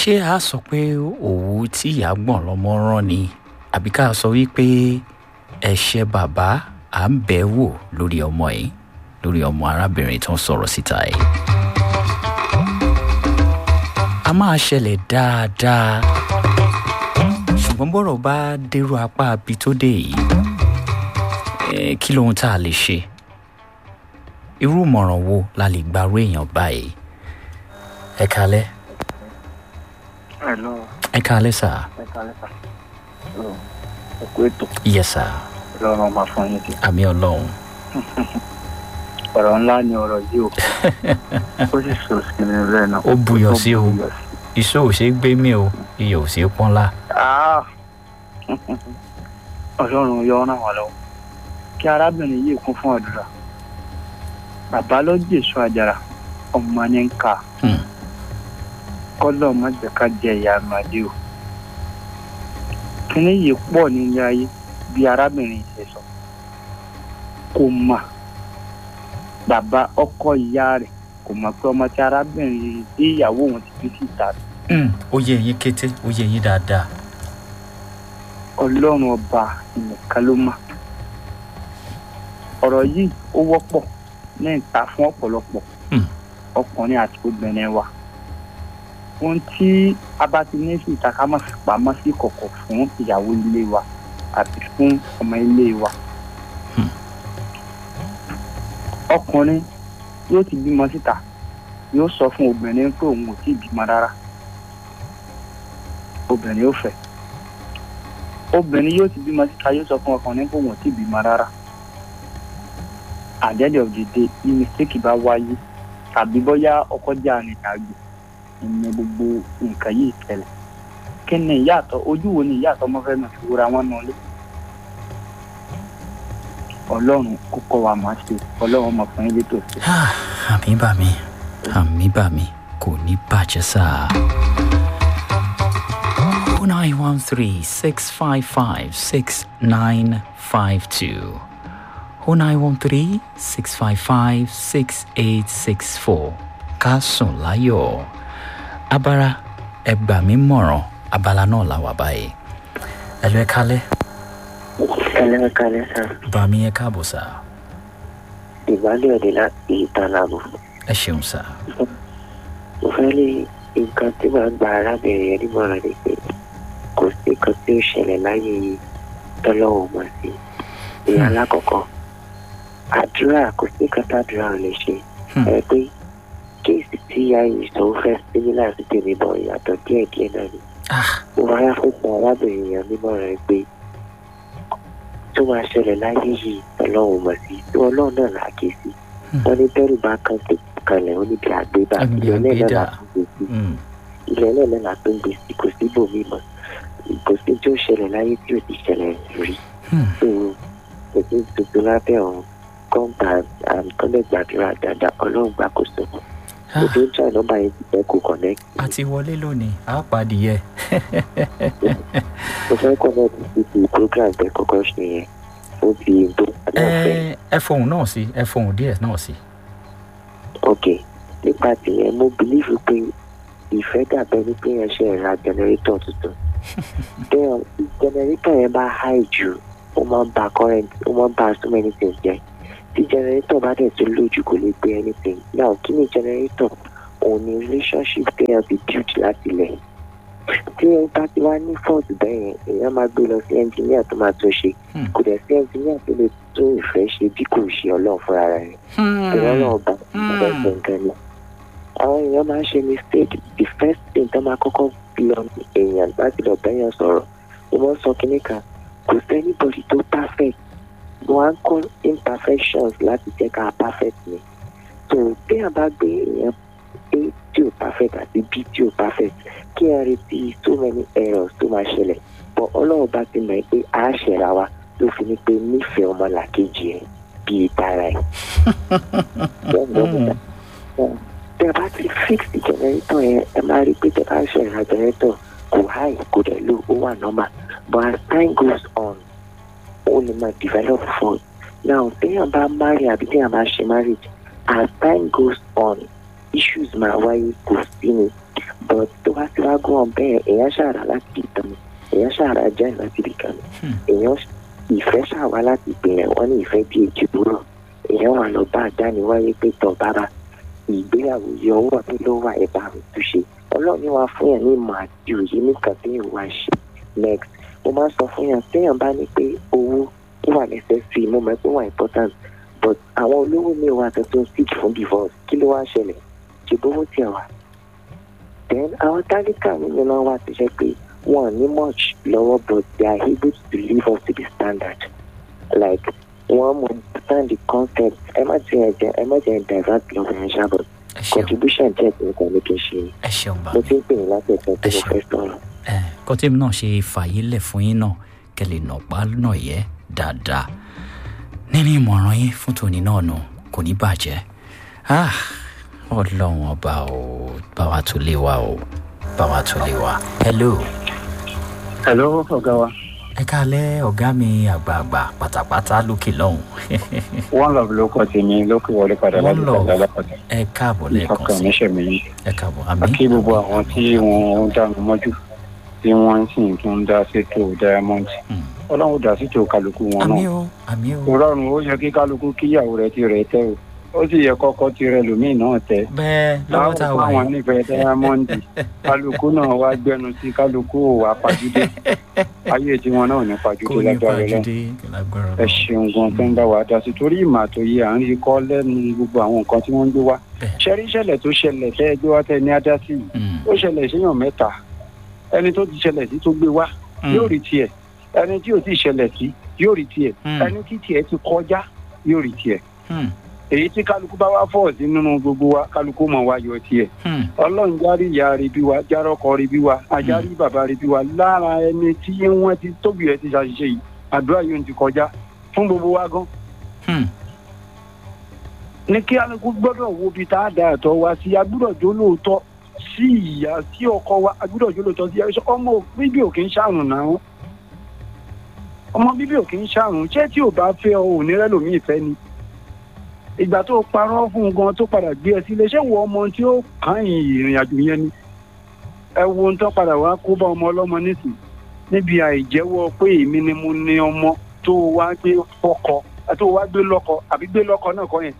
ṣé a sọ pé òwú tí ìyá gbọ̀n lọ́mọ rán ni àbí ká sọ wípé ẹ̀ṣẹ̀ bàbá à ń bẹ̀ wò lórí ọmọ yìí lórí ọmọ arábìnrin tó ń sọ̀rọ̀ síta yìí. a máa ṣẹlẹ̀ dáadáa ṣùgbọ́n bọ́rọ̀ bá dérú apá abi tó dé yìí eh, kí lóhun tá a lè ṣe irú ìmọ̀ràn wo la lè gbarú èèyàn báyìí ẹ kalẹ́ Hello, ẹ kalẹ́ sà ẹ kálẹ́ sà. Ẹ kú ètò yẹ sà lọ́rùn ọmọ fún yín sí. àmì ọlọ́run Ọ̀rọ̀ ńlá ni ọ̀rọ̀ yìí o. Ó sì sọ sí mi rẹ̀ náà. Ó buyọ̀ sí o. buyọ̀ sí. iṣẹ́ ò ṣeé gbé mì o iyọ̀ ò ṣeé pọ́nlá Ah! Ọlọ́run yọ ọ́ ràn wá lọ́wọ́. Kí arábìnrin yìí kún fún àdúrà. Bàbá ló jèso àjàrà, ọmọ ní ń kà. Hmm. Kọ́lọ̀ má jẹ́ ká jẹ ìyá àmàdé o. Kíní yìí pọ̀ nílé ayé bí arábìnrin yìí ṣe sọ. Kò mà. Bàbá ọkọ ìyá rẹ̀ kò mọ̀ pé ọmọ tí arábìnrin tí ìyàwó òun ti fi síta Hmm, ó yé yín kété ó yé yín dáadáa ọlọ́run ọba nìkan ló mọ̀ ọ̀rọ̀ yìí ó wọ́pọ̀ ní ìta fún ọ̀pọ̀lọpọ̀ Hmm. ọkùnrin àti obìnrin wa ohun tí a bá ti ní sí ìta ká má fi pamọ́ sí kọ̀kọ̀ fún ìyàwó ilé wa àti fún ọmọ ilé wa Hmm. ọkùnrin yóò ti bímọ síta yóò sọ fún obìnrin pé òun ò tí ì bímọ rárá obìnrin yóò fẹ́ obìnrin yóò ti bímọ síta yóò sọ fún ọkùnrin pé òun ò tí ì bímọ rárá at the end of the day bí mistake bá wáyé tàbí bóyá ọkọ jẹ́ arìnrìnàjò ìní gbogbo nǹkan yìí tẹ̀lẹ̀ kí ni ìyàtọ̀ ojú wo ni ìyàtọ̀ ọmọ fẹ́ mi fi wúra wọn nù lé ọlọ́run kó kọ́ wa máa ṣe ọlọ́run ọmọ fún yín létò sí. Ah, àmì bà mí àmì bà mí kò ní bàjẹ́ sá. oh nine one three six five five six nine five two oh nine one three six five five six eight six four ká sùn láyọ̀ abara ẹ gbà mí mọ̀ràn abala náà la wà báyìí ẹ lọ ẹ kálẹ̀ Ẹlẹ́ kalẹ́ sá. bá mi ẹ káàbọ̀ sá Ìbálẹ̀ òde láti ìtàlámù. ẹ ṣeun sá. Mo fẹ́ lé nǹkan tí màá gba arábìnrin yẹn nímọ̀ràn ni pé kò sí nǹkan tí ó ṣẹlẹ̀ láyé yìí tọ́lọ́wọ́ mọ̀ sí. Ìyá alákọ̀ọ́kọ́, àdúrà kò sí nǹkan tàdúrà ò lè ṣe. Hmm. Ẹ pé kéèsì tí ìyá yìí sọ ó fẹ́ símílà sí tèmi bọ̀ ìyàtọ̀ díẹ̀díẹ̀ náà ni. ah mo máa yá fún fún arábìnrin yẹn nímọ̀ràn pé tó máa ṣẹlẹ̀ láyé yìí ọlọ́run mọ̀ sí tí ọlọ́run náà là á ké sí Hmm. wọ́n ní bẹ́rù bá kan tó kalẹ̀ ó níbi àgbébà Àgbé- ilẹ̀ náà àgbédà. là á tún gbé sí mm. ilẹ̀ náà náà là á tún gbé sí kò sí bòmí mọ́ kò sí tí ó ṣẹlẹ̀ láyé tí ò ti ṣẹlẹ̀ rí Hmm. tó kò sí tuntun lábẹ́ ọ̀run kọ́ńtà àǹkọ́lẹ̀ gbàdúrà dáadáa ọlọ́run gbàkóso Ah. kò tó ń jà nọ́mbà yẹn ti fẹ́ kó connect a ti wọlé lónìí a pàdìyẹ. mo fẹ́ connect sí ti program tẹ kọ́kọ́ ṣe yẹn ó fi tó padà fẹ́. ẹ ẹ fohùn náà sí ẹ fohùn díẹ̀ náà sí. ok nípa tìyẹn mo bìlífù pé ìfẹ́ dàbẹ́ ní pé yẹn ṣe ra jẹnẹrétọ̀ tuntun bẹ́ẹ̀ tí jẹnẹrétọ̀ yẹn bá high jù ó máa ń ba current ó máa ń ba so many things jẹ́ tí jẹnẹrétọ̀ bá dẹ̀ tó lójú kò lè gbé anything now kí ni jẹnẹrétọ̀ òun ni relationship téèyàn fi build láti lẹ̀ tí ẹ bá ti wá ní fault bẹ́ẹ̀ yẹn èèyàn máa gbé lọ sí engineer tó máa tún ṣe Hmm. kò dẹ̀ sí engineer tó lè tún ìfẹ́ ṣe bí kò ṣe ọlọ́run fúnra rẹ̀ èèyàn náà bá ọ̀rẹ́ gbọ̀ngàn ni. àwọn èèyàn máa ń ṣe mistake the first thing tó máa kọ́kọ́ lọ èèyàn láti lọ bẹ́yàn sọ̀rọ̀ mo máa ń sọ kinní kan kò sẹ́nibọ̀dì tó perfect mo á ń kọ́ imperfections láti jẹ́ ká perfect ni so téèyàn bá gbé èèyàn a tí ò perfect àti b tí ò perfect kí ẹ retí so many errors tó máa ṣẹlẹ̀ but ọlọ́run bá ti mọ̀ ẹ́ pé a ṣẹ̀ra wa ló fi ní pé nífẹ̀ẹ́ ọmọlàkejì ẹ̀ bíi tara ẹ̀ tẹ bá ti fix generator yẹn ẹ máa rí i pé tẹ bá ṣe ìrìn generator kò high kò dẹ̀ low ó wà normal but as time goes on ó lè máa develop fault now téèyàn bá marry àbí téèyàn bá ṣe marriage as time goes on issues máa wáyé kò sí ni but tó bá ti wá gún ọ bẹ́ẹ̀ èèyàn ṣàrà láti ìtàn èèyàn ṣàrà jẹ́ láti ìkànnì Hmm. èèyàn ìfẹ́ ṣàwá láti ìpìlẹ̀ wọ́n ní ìfẹ́ bí èjì búrọ̀ èèyàn wà lọ bá àdániwáyé pé tọ̀ bára ìgbéyàwó yìí ọwọ́ mi ló wà ẹ̀ bá mi túṣe ọlọ́run ní wàá fún yàn ní ìmọ̀ àti òye nìkan tí yóò wá ṣe next mo máa ń sọ fún yàn téèyàn bá ní pé owó ó wà necessary mo mọ̀ pé ó wà important but àwọn olówó mi wà tó tó ń seek fún divorce kí ló wá ṣẹlẹ̀ ṣe bówó tiẹ̀ wà then àwọn tálíkà nínú náà wà tó jẹ́ pé wọn ò ní much lọ́wọ́ but they are able to live up to the standard like wọ́n mọ̀ understand the concept ẹ má ti ẹ̀ jẹ́ ẹ má jẹ́ divert lọ́wọ́ yẹn ṣáà but ẹ ṣeun contribution díẹ̀ tí nǹkan ní kí n ṣe ẹ ṣeun bá mo mi ti ń pè ní láti ẹ̀sán tí Ẹ mo ṣeun. fẹ́ sọ̀rọ̀. ẹ kọ́tẹ́mi náà ṣe fàyè lẹ̀ fún yín náà kẹ́ lè nà pa náà yẹ dáadáa nínú ìmọ̀ràn yín fún tòní náà nù kò ní bàjẹ́ Ah, ọlọ́run ọba ò bá wa tó lé wa o bá wa tó lé wa. hello hello ọ̀gá wa ẹ káalẹ́ ọ̀gá mi àgbààgbà pátápátá lókè lọ́hùn one love ló kọ́ tèmi lókè wọlé padà One láti Love. padà lápàtà ẹ káàbọ̀ lẹ́ẹ̀kan ìfọkàn sí níṣẹ́ mi yìí ẹ káàbọ̀ àmì àkí gbogbo àwọn tí wọ́n ń dánu mọ́jú tí wọ́n sì ń tún dá sétò diamond Mm. ọlọ́run dá sétò kálukú wọn àmì náà o àmì o kò rọrùn ó yẹ kí kálukú kíyàwó rẹ̀ ti rẹ̀ tẹ́ o ó sì yẹ kọ́kọ́ ti rẹ̀ lòmíì náà tẹ́ bẹ́ẹ̀ lọ́wọ́ tá a wà àwọn yìí nífẹ̀ẹ́ diamond kálukú náà wá gbẹnu sí kálukú ò wá pàjùdé ayé tiwọn náà ò ní kò pàjùdé ní lágbára Ọlọ́run pàjùdé lágbára ẹ Ọlọ́run. ṣeun gan tó ń bá wa dá sí torí ìmọ̀ àtòyè à ń rí kọ́ lẹ́nu gbogbo àwọn nǹkan tí wọ́n ń gbé wá Bẹ́ẹ̀. ṣẹ́rí ìṣẹ̀lẹ̀ tó ṣẹlẹ̀ tẹ́ ẹ gbé wá tẹ́ ẹ ní ajá sí yìí Mm. ó ṣẹlẹ̀ séèyàn mẹ́ta ẹni tó ti ṣẹlẹ̀ sí tó gbé wá Mm. yóò rí tiẹ̀ ẹni tí ò ti ṣẹlẹ̀ sí yóò rí tiẹ̀ Mm. ẹni tí tiẹ̀ ti kọjá yóò rí tiẹ̀ Mm. èyí tí kálukú bá wá fọ̀ sí nínú gbogbo wa kálukú mọ̀ wá yọ tiẹ̀ Mm. ọlọ́run járí ìyá rẹ̀ bí wa járọ́kọ rẹ̀ bí wa ajárí bàbá rẹ̀ bí wa lára ẹni tí wọ́n ti tóbi rẹ̀ ti ṣàṣìṣe yìí àdúrà yóò ti kọjá fún gbogbo wa gan Mm. ní kí alukó gbọ́dọ̀ wo ibi tá a da ẹ̀tọ́ wa sí agbúdọ̀ jó lóòótọ́ sí ìyá sí ọkọ wa agbúdọ̀ jó lóòótọ́ sí ẹ̀ṣọ́ ọmọ bíbí ò kì í ṣàrùn náà ọmọ bíbí ò kì í ṣàrùn ṣé tí ò bá fẹ́ ọ ò ní rẹ́lòmíì fẹ́ ni ìgbà tó parọ́ fún un gan tó padà gbé ẹ sílé ṣé wo ọmọ tí ó kàn yín ìrìn àjò yẹn ni ẹ wo ohun tó padà wá kó bá ọmọ ọlọ́mọ nísìn níbi àìjẹ́wọ́ pé èmi ni mo ní ọmọ tó wá gbé fọ́kọ tó wá gbé lọ́kọ àbí gbé lọ́kọ náà kọ́ yẹn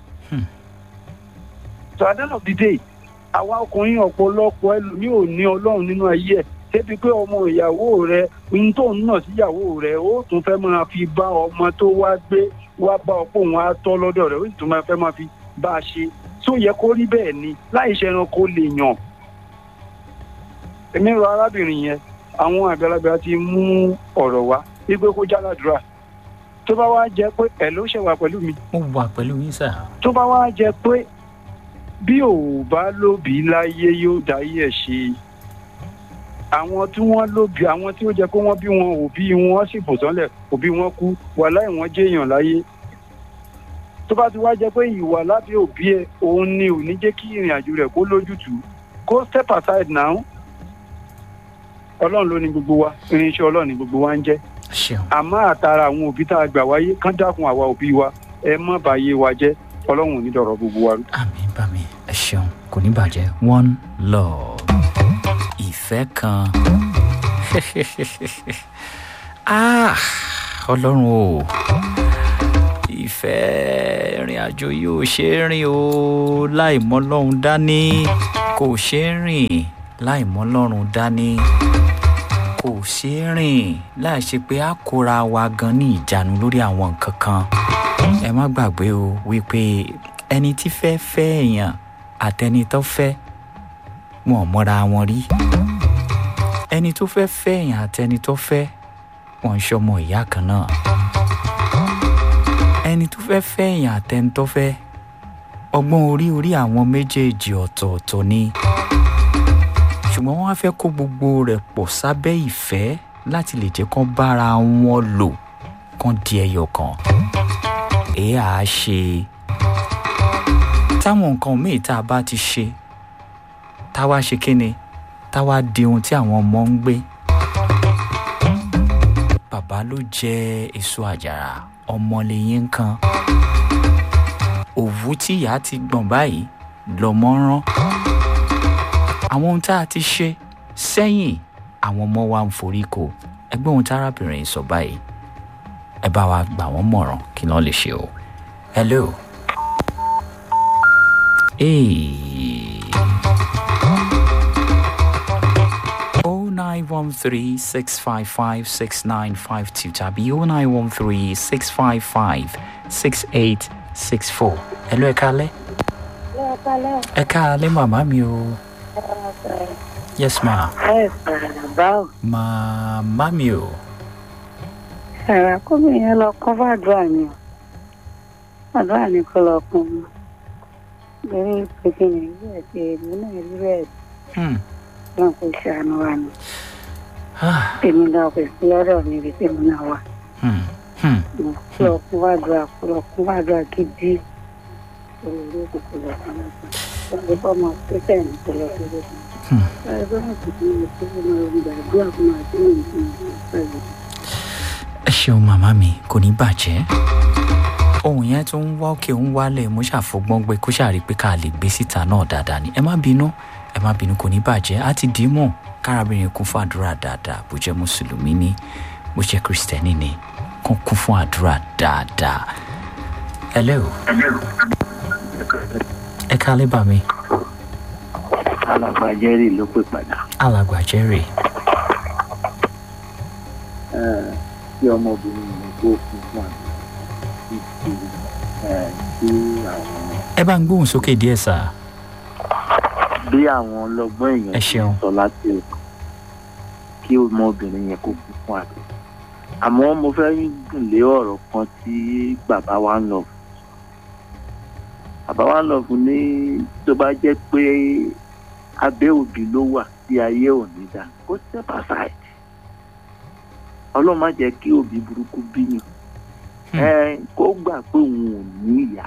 so at the end of the day àwa ọkùnrin ọ̀pọ̀lọpọ̀ ẹlòmíì ò ní ọlọ́run nínú ayé ẹ̀ débi pé ọmọ ìyàwó rẹ ohun tó ń nà síyàwó rẹ ó tún fẹ́ máa fi bá ọmọ tó wá gbé wá bá ọ̀pọ̀ òun á tọ́ lọ́dọ̀ rẹ̀ ó sì tún máa fẹ́ máa fi bá a ṣe tó yẹ kó rí bẹ́ẹ̀ ni láì ṣe ẹranko lè yàn. èmi rọ arábìnrin yẹn àwọn àgbàlagbà ti mú ọ̀rọ̀ wá wípé kó jáládùúrà tó bá wá jẹ́ pé ẹ̀ ló ṣẹ̀wà pẹ̀lú mi mo wà pẹ̀lú yín sà. tó bá wá jẹ́ pé bí ò bá lóbi láyé yóò dáyé ẹ̀ ṣe àwọn tí wọ́n lóbi àwọn tí ó jẹ́ pé wọ́n bí wọn òbí wọn sì fò sánlẹ̀ òbí wọn kú wà láì wọ́n jẹ́yàn láyé tó bá ti wá jẹ́ pé ìwà lábẹ́ òbí ẹ̀ òun ni ò ní jẹ́ kí ìrìn àjò rẹ̀ kó lójútùú go step aside now ọlọ́run ló ní gbogbo wa irinṣẹ́ ọlọ́run ní gbogbo wa ń jẹ́ ṣeun àmọ́ àtàrà àwọn òbí tá a gbà wáyé kán dákun àwa òbí wa ẹ má bàyé wa jẹ́ ọlọ́run ò ní dọ̀rọ̀ gbogbo wa rú. àmì bá mi ẹ ṣeun kò ní bàjẹ́ one love ìfẹ́ kan ah ọlọ́run o ìfẹ́ ìrìn àjò yìí ò ṣe é rìn o láì mọ́ lọ́run dání kò ṣe é rìn láì mọ́ lọ́run dání kò ṣe é rìn láì ṣe pé a kóra wa gan ní ìjánu lórí àwọn nǹkan kan ẹ má gbàgbé o wípé ẹni tí fẹ́ fẹ́ èèyàn àtẹni tó fẹ́ wọn ò mọ́ra wọn rí ẹni tó fẹ́ fẹ́ èèyàn àtẹni tó fẹ́ wọn ń ṣọmọ ìyá kan náà ẹni tó fẹ́ fẹ́ èèyàn àtẹni tó fẹ́ ọgbọ́n orí orí àwọn méjèèjì ọ̀tọ̀ọ̀tọ̀ ni ṣùgbọ́n wọ́n á fẹ́ kó gbogbo rẹ̀ pọ̀ sábẹ́ ìfẹ́ láti lè jẹ́ kán bára wọn lò kán di ẹyọ kan èyí à á ṣe táwọn nǹkan míì tá a bá ti ṣe táwa ṣe kíni táwa di ohun tí àwọn ọmọ ń gbé bàbá ló jẹ èso àjàrà ọmọ lẹ́yìn kan òwú tí ìyá ti gbọ̀n báyìí lọ́mọ rán àwọn ohun tá a ti ṣe sẹ́yìn àwọn ọmọ wa ń forí ko ẹgbẹ́ ohun tárábìnrin sọ báyìí ẹ bá wa gbà wọ́n mọ̀ràn kí wọ́n lè ṣe o. hello. Hey. 0913 655 6952 tàbí 0913 655 6864. Hello, ẹ káalẹ́. Ẹ káalẹ́ màmá mi o. Yes ma. ẹ sọ̀rọ̀ báwo. Màmá mi o. ẹ̀rọ kómi yẹn lọ kún fàdúrà ni o àdúrà ni kó lọ kún un lórí pété nàìjíríà ti èmi náà rí bẹ́ẹ̀ Hmm. náà kò ṣàánú wa ni Ah. èmi náà kò sí lọ́dọ̀ mi ibi tí èmi náà wà Hmm. Hmm. mo kó lọ kún fàdúrà kó lọ kún fàdúrà gidi olórí òkùnkùn lọ kún lọ́sàn wọ́n lè bọ́ ọmọ pẹ́sẹ́ ní kó lọ sí lọ́sàn. Hmm. ẹgbẹ́ náà kò sí ní kó lọ gbàdúrà fún àti ní ìsinmi pẹ̀lú. ẹ ṣeun màmá mi kò ní bàjẹ́ ohun yẹn tó ń wá òkè ń wálẹ̀ mo ṣàfọgbọ́n gbé kó ṣàrí pé ká lè gbé síta náà dáadáa ni ẹ má bínú ẹ má bínú kò ní bàjẹ́ á ti dì í mọ̀ kárábìnrin kún fún àdúrà dáadáa bó jẹ́ mùsùlùmí ni bó jẹ́ kristẹni ni kó kún fún àdúrà dáadáa. hello ẹ kálẹ́ bá mi alàgbà jerry ló pè padà alàgbà jerry tí ọmọbìnrin yẹn tó kún fún àgbà títí tí àwọn ẹ bá ń gbóhùn sókè díẹ̀ sá bí àwọn ọlọ́gbọ́n Ẹ èèyàn ṣeun. sọ láti òkè kí ọmọbìnrin yẹn kó kún fún àgbà àmọ́ mo fẹ́ gùn lé ọ̀rọ̀ kan tí bàbá wa ń lọ fún bàbá wa ń lọ fún ní tó bá jẹ́ pé abẹ́ òbí ló wà tí ayé ò ní dá kó step aside ọlọ́run má jẹ́ kí òbí burúkú bíyàn Hmm. ẹ kó gbà pé òun ò ní ìyá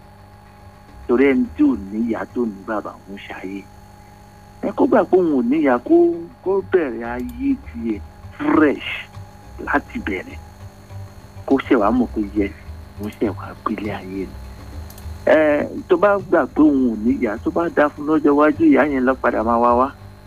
torí ẹni tí ò ní ìyá tó ní bàbá òun ṣayé ẹ kó gbà pé òun ò ní ìyá kó kó bẹ̀rẹ̀ ayé tiẹ̀ fresh láti bẹ̀rẹ̀ kó ṣẹ̀ wá mọ̀ pé yes òun ṣẹ̀ wá gbélé ayé ni ẹ tó bá gbà pé òun ò ní ìyá tó bá dá fún lọ́jọ́ iwájú ìyá yẹn lọ padà máa wá wá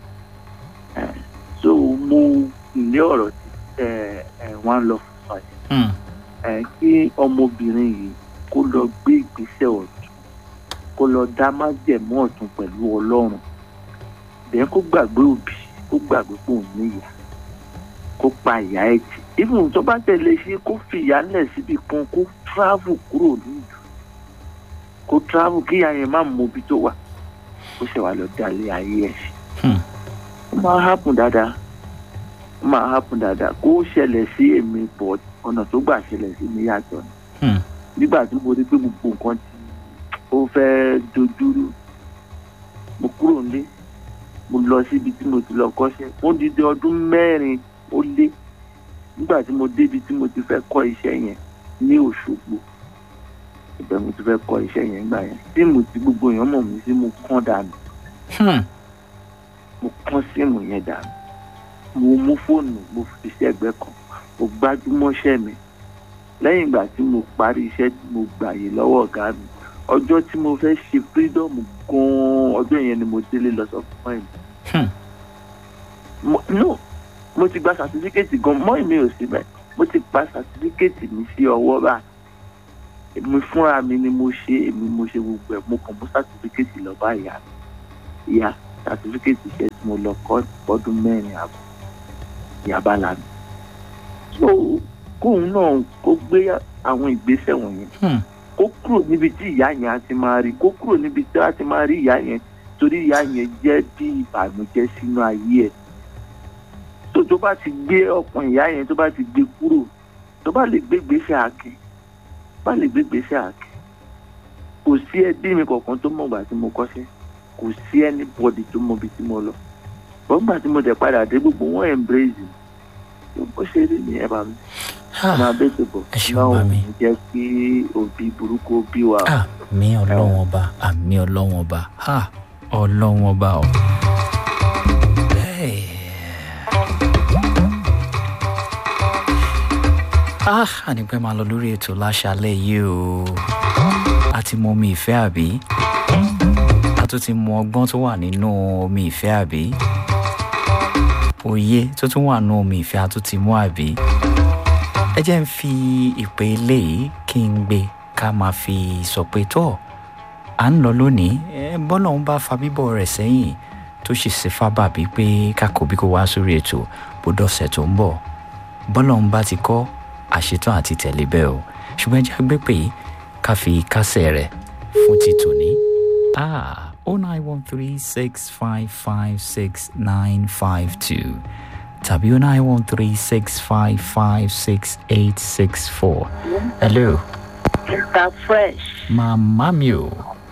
ẹ so mo ilé ọ̀rọ̀ tí ẹ ẹ wọ́n lọ fún ọ yẹn Hmm. ẹ kí ọmọbìnrin yìí kó lọ gbé ìgbésẹ̀ ọ̀tún kó lọ dá májẹ̀mú ọ̀tún pẹ̀lú ọlọ́run bẹ́ẹ̀ kó gbàgbé òbí kó gbàgbé pé òun níyà kó pa ìyá ẹ̀ tì even tó bá tẹ̀lé ṣe kó fi ìyá lẹ̀ síbi kan kó travel kúrò nílùú kó travel kí ìyá yẹn má mọ ibi tó wà kó ṣe wà lọ dalẹ̀ ayé ẹ̀ sí Hmm. ó máa happen dáadáa ó máa happen dáadáa kó ṣẹlẹ̀ sí èmi bọ̀ ọ̀nà tó gbà ṣẹlẹ̀ sí mi yàtọ̀ ni Hmm. nígbà tí mo rí pé gbogbo nǹkan tí ó fẹ́ dojúrú mo kúrò nílé mo lọ síbi tí mo ti lọ kọ́ṣẹ́ ó dídé ọdún mẹ́rin ó lé nígbà tí mo débi tí mo ti fẹ́ kọ́ iṣẹ́ yẹn ní Òṣogbo ibẹ̀ mo ti fẹ́ kọ́ iṣẹ́ yẹn gbà yẹn síìmù tí gbogbo èèyàn mọ̀ mí sí mo kán dànù Hmm. mo kán síìmù yẹn dànù mo mú fóònù mo fi sí ẹ̀gbẹ́ kan mo gbájúmọ́ṣẹ́ mi lẹ́yìn ìgbà tí mo parí iṣẹ́ tí mo gbàyè lọ́wọ́ ọ̀gá mi ọjọ́ tí mo fẹ́ ṣe freedom gan-an ọjọ́ yẹn ni mo délé lọ sọ fún mọ́ Hmm. mo no mo ti gba sàtífíkẹ́tì gan mọ́ èmi ò síbẹ̀ mo ti gba sàtífíkẹ́tì mi sí ọwọ́ bá èmi fúnra mi ni mo ṣe èmi mo ṣe gbogbo ẹ̀ mo kàn mú sàtífíkẹ́tì lọ bá ìyá mi ìyá sàtífíkẹ́tì iṣẹ́ tí mo lọ kọ́ ọdún mẹ́rin àbọ̀ ìyá bá la mi so kóun náà kó gbé àwọn ìgbésẹ̀ wọ̀nyẹn Hmm. kó kúrò níbi tí ìyá yẹn á ti máa rí kó kúrò níbi tí á ti máa rí ìyá yẹn torí ìyá yẹn jẹ́ bí ìbànújẹ́ sínú ayé ẹ̀ tó tó bá ti gbé ọkàn ìyá yẹn tó bá ti gbé kúrò tó bá lè gbé gbèsè àkè bá lè gbé gbèsè àkè kò sí ẹbí mi kankan tó mọ̀ gbà tí mo kọ́ṣẹ́ kò sí anybody tó mọ̀ bí tí mo lọ bọ́gbà tí mo dẹ̀ padà dé gbogbo wọn embrace mi bó ṣe rí nìyẹn bá mi Ah. máa bẹ́ẹ̀ tó bọ̀ Ẹ ṣeun, náà ò màmí. ní jẹ́ kí òbí burúkú bí wa. àmì ọlọ́wọ́n ọba àmì ọlọ́wọ́n ọba ha ọlọ́wọ́n ọba o. Hey. ah ànípẹ́ máa lọ lórí ètò láṣálẹ̀ yìí o a ti mọ omi ìfẹ́ àbí a tún ti mọ ọgbọ́n tó wà nínú omi ìfẹ́ àbí òye tó tún wà nínú omi ìfẹ́ a tún ti mú àbí ẹ jẹ́ ń fi ìpè eléyìí kí n gbé ká máa fi sọ pé tó à ń lọ lónìí ẹ bọ́lá òun bá fa bíbọ̀ rẹ̀ sẹ́yìn tó sì ṣe fábàbí pé kákò bí kò wá sórí ètò bó dọ̀sẹ̀ tó ń bọ̀ bọ́lá òun bá ti kọ́ àṣetán àti tẹ̀lé bẹ́ẹ̀ o ṣùgbọ́n ẹ jẹ́ gbé pé ká fi kásẹ̀ rẹ̀ fún ti tòní. ah oh nine one three six five five six nine five two tàbí oh nine one three six five five six eight six four. hello Mr. Fresh màmá mi o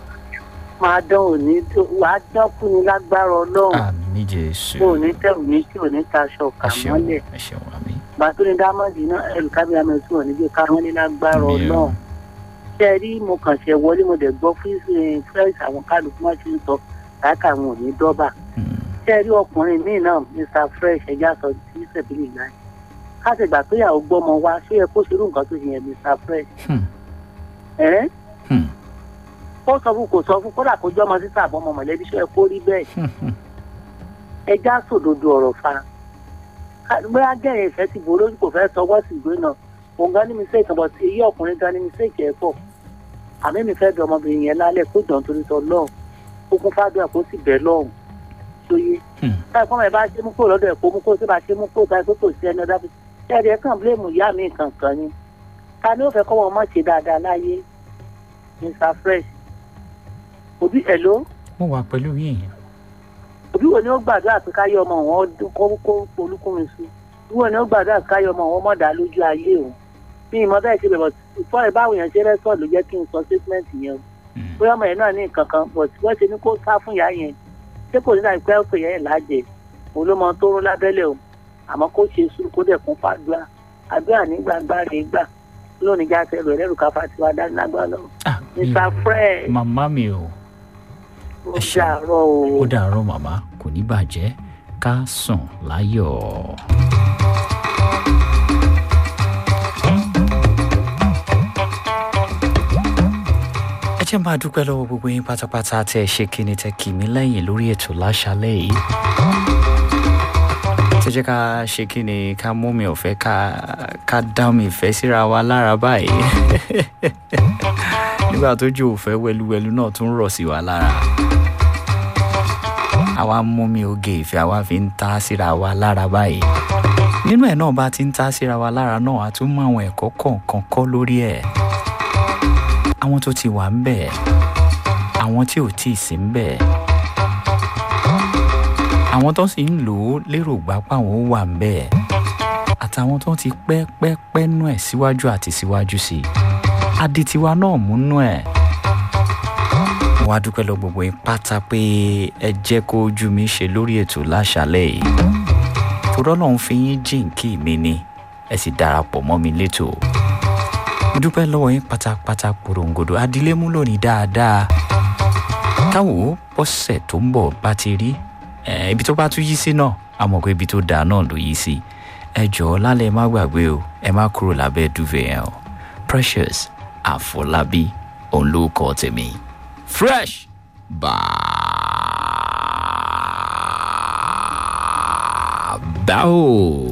máa dán òní tó wàá dán fún ni lágbára ọlọ́run àmì jésù kó òní tẹ̀ òní tí òní taṣọ kà ẹ ṣeun mọ́lẹ̀ ẹ ṣeun àmì. bàtúni dámọ̀dì náà ẹ̀rù kábíyà mẹ́sùn òní bí ká wọ́n ní lágbára Àmín o. ọlọ́run ṣe rí mo kàn ṣe wọlé mo dẹ̀ gbọ́ fún fresh àwọn kálukú má ti ń sọ káàkà àwọn òní dọ́bà Hmm. ṣe rí ọkùnrin míì náà Mr. Fresh ẹja sọ sí sẹ̀bílì náà káṣí ìgbà tó yàwó gbọ́mọ wá ṣé yẹ kó ṣerú nǹkan tó ṣe yẹn Mr. Fresh Hmm. ẹ̀ Hmm. ó sọ fún kò sọ fún kódà kó jọmọ sísá àbọmọ mọ̀lẹ́bí ṣé yẹ kó rí bẹ́ẹ̀ Hmm. Hmm. ẹja sòdodo ọ̀rọ̀ fa bóyá gẹ̀rẹ́ ìfẹ́ ti bò lójú kò fẹ́ sọwọ́ sí ìgbé náà òun gan ní mistake kan bọ̀ sí iye ọkùnrin gan ní mistake ẹ̀ pọ̀ àmì mi fẹ́ bẹ ọmọbìnrin yẹn lálẹ́ kó jọ̀ nítorí tọ́ lọ́hùn ó kún fádùn kó sì bẹ̀ lọ́hùn tó yé Hmm. táyà fún mi bá ṣe mú kó lọ́dọ̀ ẹ̀ kó mú kó tó bá ṣe mú kó táyà tó kò sí ẹni ọ̀dà fi ṣẹ́ẹ̀dì ẹ̀ kàn bílẹ̀mù ìyá mi kankan ni ta ni ó fẹ́ kọ́ wọn mọ̀ ṣe dáadáa láyé Mr. Fresh òbí ẹ̀ ló mo wà pẹ̀lú yín òbí wo ni ó gbàdúrà pé káyọ ọmọ wọn dún kó kó olúkúmin sí òbí wo ni ó gbàdúrà pé káyọ ọmọ wọn mọ̀dá lójú ayé o bí ìmọ̀ bẹ́ẹ̀ ṣe bẹ̀rẹ̀ fọ́ ẹ̀ báwo yẹn ṣe rẹ́sọ̀ ló jẹ́ kí n sọ statement yẹn o Hmm. bóyá ọmọ yẹn náà ní nǹkan kan but wọ́n ṣe ní kó sá fún ìyá yẹn ṣé kò ní láì pẹ́ òkè yẹn lájẹ òun ló mọ tó rún lábẹ́lẹ̀ o àmọ́ kó ṣe sùúrù kó dẹ̀ kún fàdúrà àdúrà ní gbàgbà rè gbà lónìí já sẹ́rù ẹ̀rẹ́rù káfá tiwa dání lágbára lọ Ah, mi Mr. ò- Fresh màmá mi o ó ẹ ṣeun. dàárọ̀ o. ó dàárọ̀ màmá kò ní bàjẹ́ ká sùn láyọ̀. ẹ jẹ́ máa dúpẹ́ lọ́wọ́ gbogbo yín pátápátá tẹ́ ẹ ṣe kíni tẹ́ kì mí lẹ́yìn lórí ètò láṣálẹ̀ yìí. tó jẹ́ ká ṣe kíni ká mú mi ọ̀fẹ́ ká ká dá mi ìfẹ́ síra wa lára báyìí. nígbà tó jó òfẹ́ wẹluwẹlu náà tún rọ̀ sí wa lára àwa mú mi oge ìfẹ́ àwa fi ń ta síra wa lára báyìí nínú ẹ̀ náà bá ti ń ta síra wa lára náà a tún mú àwọn ẹ̀kọ́ kọ̀ọ̀kan kọ́ lórí ẹ̀ àwọn tó ti wà ń bẹ̀ àwọn tí ò tí ì sí ń bẹ̀ àwọn tó sì ń lò ó lérò gbá páwọn ó wà ń bẹ̀ àtàwọn tó ti pẹ́ pẹ́ pẹ́ nú ẹ̀ síwájú àti síwájú sí i aditiwa náà múnú ẹ̀ mo wá dúpẹ́ lọ gbogbo yín pátá pé ẹ jẹ́ kó ojú mi ṣe lórí ètò láṣálẹ̀ yìí torọ́ lòun fi yín jíǹkì mi ni ẹ sì darapọ̀ mọ́ mi létò mo dúpẹ́ lọ́wọ́ yín pátápátá porongodo adílé mú lónìí dáadáa káwọ́ bọ́sẹ̀ tó ń bọ̀ bá ti rí ẹ, ibi tó bá tún yí sí náà a mọ̀ pé ibi tó dáa náà ló yí sí ẹ jọ̀ọ́ lálẹ́ má gbàgbé o ẹ má kúrò lábẹ́ dúvẹ̀ yẹn o Precious Àfọlábí òun ló kọ́ tèmi fresh bàbá o.